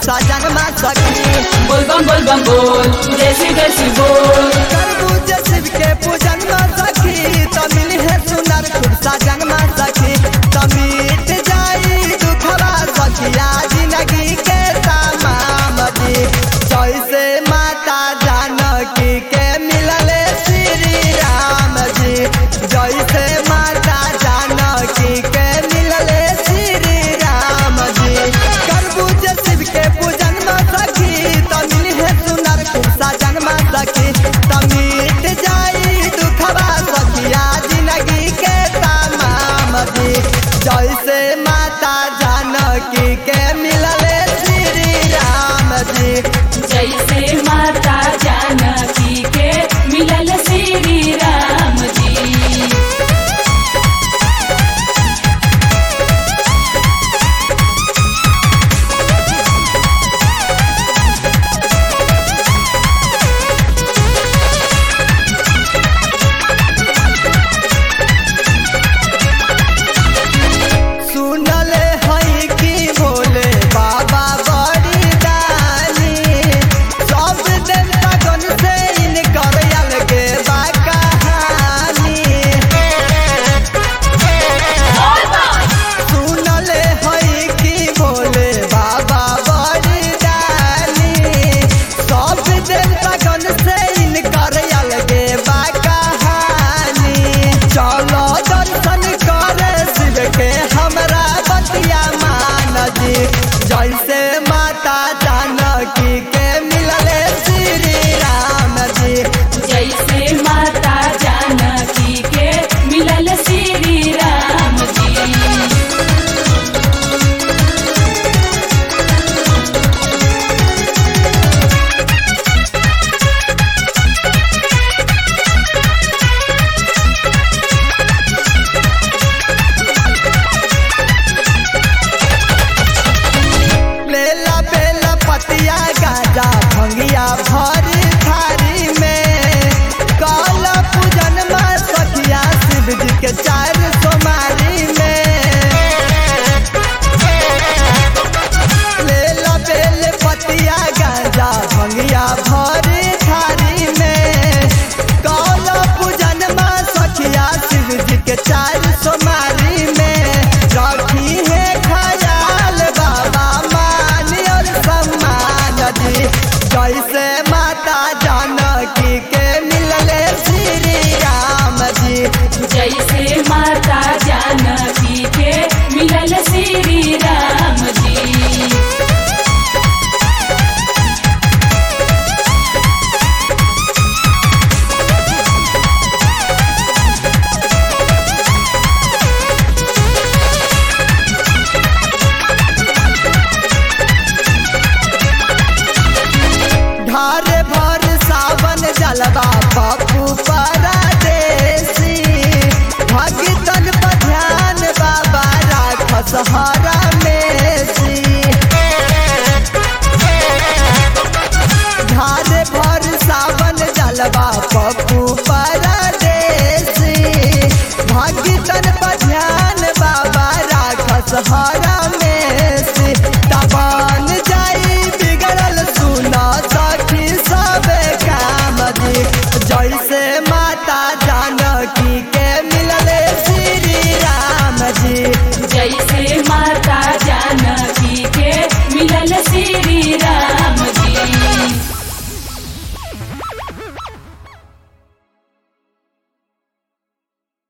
सजनमा सखी बोल बम बोल बम बोल जैसी जैसी बोल तरबूज शिव के पूजन में सखी तमिल है सुनर खूब सजनमा सखी तमिट जाई दुखवा सखिया जिंदगी के तमाम दी जैसे माता जानकी के मिलले श्री राम जी जैसे माता जानकी के मिलले श्री राम जी तरबूज शिव के पूजन में सखी तमिल है सुनर खूब सजन में सखी तमिट जाई दुखवा सखिया जिंदगी के तमाम दी जैसे माता जानकी के मिलले श्री राम जी जैसे माता जानकी के मिलल श्री राम जी सुनले हई कि भोले बाबा बड़ी दानी सब देवता गण से इनकर अलगे बा कहानी सुनले हई कि भोले बाबा बड़ी दानी सब देवता गण से इनकर अलगे बा कहानी चलो दर्शन करे शिव के हमरा बतिया मान जी जैसे माता जानकी के मिलले श्री राम जी जैसे माता जानकी के मिलल श्री राम जी लेला बेला पतिया गाजा भंगिया भरी थारी में काला पूजन में सखिया शिव जी के चार सोमारी में लेला बेल पतिया गाजा भंगिया भरी थारी में काला पूजन में सखिया शिव जी के चार सोमारी में रखी है खयाल बाबा मान और सम्मान दी जैसे माता जानकी के मिलले श्री राम जी जैसे माता जानकी के मिलल श्री राम जी ढारे भर सावन जलवा पप्पू परदेसी भगतन पर ध्यान बाबा राखस हरा मेसी ढारे भर सावन जलवा पप्पू परदेसी भगतन पर ध्यान बाबा राखस हरा